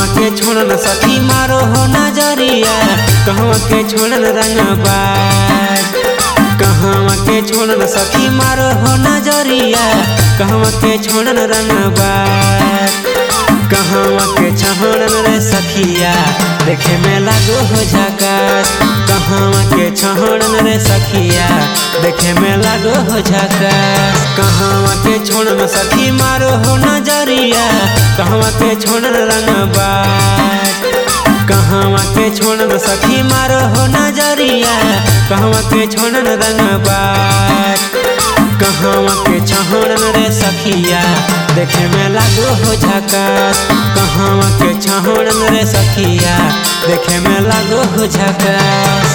कहवा के छोड़न सखी मारो हो नजरिया कहवा के छोड़न रंगबाज कहवा के छोड़न सखी मारो हो नजरिया कहवा के छोड़न रंगबाज कहवा के छहड़न रे सखिया देखे में लागो हो झकास कहवा के छहड़न रे सखिया देखे में लागो हो झकास कहवा के छोड़न सखी मारो हो नजरिया कहवा के छोड़न रंगबाज कहवा के छोड़न सखी मारो हो नजरिया कहवा के छोड़न रंगबाज कहवा के छहड़न रे सखिया देखे में लागो हो झकास कहवा के छहड़न रे सखिया देखे में लागो हो झकास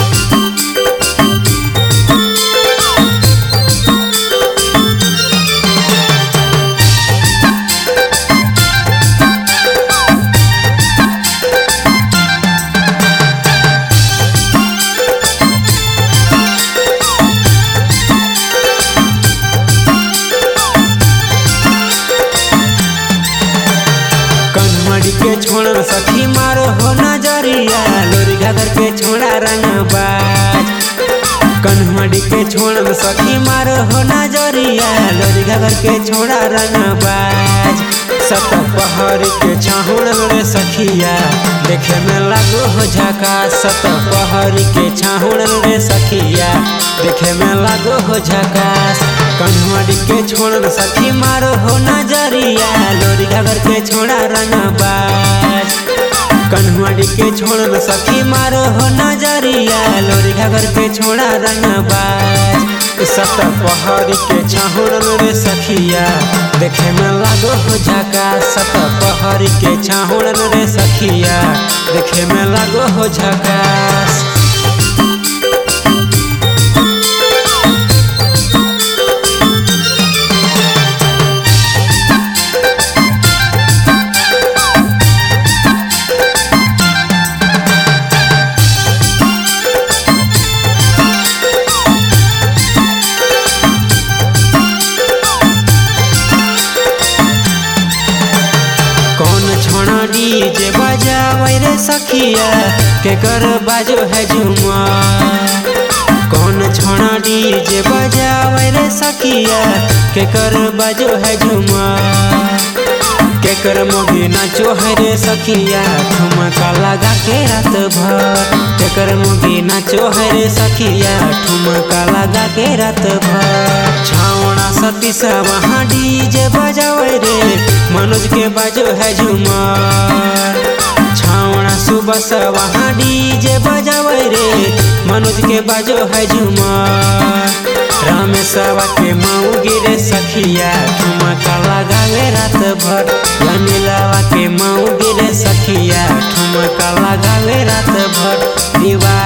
कन्हड़ी के छोड़न सखी मारो हो नजरिया लोरी घाघर के छोड़ा रंगबाज कन्हड़ी के छोड़न सखी मारो हो नजरिया लोरी घाघर के छोड़ा रंगबाज सत पहाड़ के छाहुड़न रे सखिया देखे में लागो हो झका सत पहाड़ के छाहुड़न रे सखिया देखे में लागो हो झकास कन्हड़ी के छोड़न सखी मारो हो नजरिया लोरी घाघर के छोड़ा रंगबाज कन्हड़ी के छोड़न सखी मारो हो नजरिया लोरी घाघर के छोड़ा रंगबाज सत पहाड़ी के छाहुड़न रे सखिया देखे में लागो हो झका सत पहाड़ी के छाहुड़न रे सखिया देखे में लागो हो झकास कौन छोड़ा डीजे बजावे रे सखिया के कर बाजो है झुमा कौन छोड़ा डीजे बजावे रे सखिया के कर बाजो है झुमा के कर मोगी नाचो है रे सखिया ठुमका लगा के रात भर के कर मोगी नाचो है रे सखिया ठुमका लगा के रात भर छावड़ा सती सा वहाँ डीजे बजावे रे मनोज के बाजो है झुमर छावड़ा सुबह से वहाँ डीजे बजावे रे मनोज के बाजो है झुमर रामेशवा के माऊ गिरे सखिया ठुमका लगावे रात भर अनिलवा के माऊ गिरे सखिया ठुमका लगावे रात भर दीवा